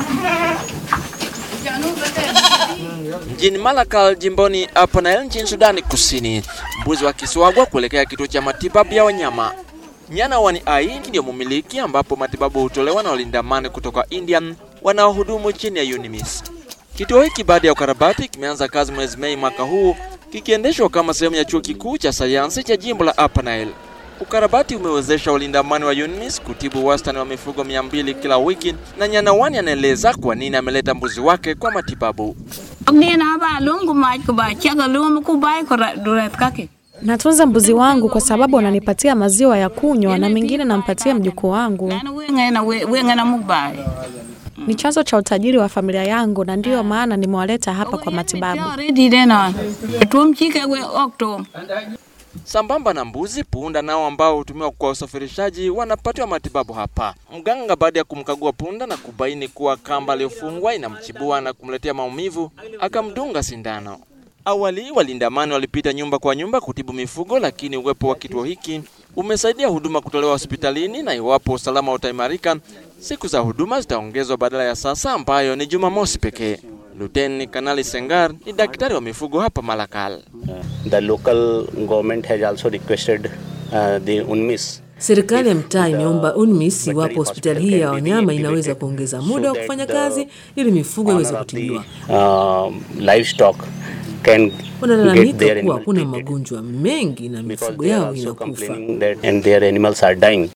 Mjini Malakal jimboni Upper Nile nchini Sudani Kusini, mbuzi wakiswagwa kuelekea kituo cha matibabu ya wanyama. Nyana Wani Ai ndiyo mumiliki, ambapo matibabu hutolewa na walinda amani kutoka India wanaohudumu chini ya UNMISS. Kituo hiki baada ya ukarabati kimeanza kazi mwezi Mei mwaka huu, kikiendeshwa kama sehemu ya chuo kikuu cha sayansi cha jimbo la Upper Nile. Ukarabati umewezesha walinda amani wa UNMISS kutibu wastani wa mifugo mia mbili kila wiki, na Nyana Wani anaeleza kwa nini ameleta mbuzi wake kwa matibabu. Natunza mbuzi wangu kwa sababu wananipatia maziwa ya kunywa na mengine nampatia mjukuu wangu. Ni chanzo cha utajiri wa familia yangu na ndiyo maana nimewaleta hapa kwa matibabu. Sambamba na mbuzi, punda nao ambao hutumiwa kwa usafirishaji wanapatiwa matibabu hapa. Mganga baada ya kumkagua punda na kubaini kuwa kamba aliyofungwa inamchibua na kumletea maumivu, akamdunga sindano. Awali walinda amani walipita nyumba kwa nyumba kutibu mifugo, lakini uwepo wa kituo hiki umesaidia huduma kutolewa hospitalini, na iwapo usalama utaimarika, siku za huduma zitaongezwa badala ya sasa ambayo ni Jumamosi pekee. Luteni Kanali Sengar ni daktari wa mifugo hapa Malakal. The local government has also requested uh, the UNMISS Serikali ya mtaa imeomba UNMISS iwapo hospitali hii ya wanyama inaweza kuongeza muda wa kufanya kazi ili mifugo iweze kutibiwa. uh, livestock can get Wanalalamika their kuwa animal kuna treated magonjwa mengi na because mifugo they are yao also inakufa. complaining that and their animals are dying.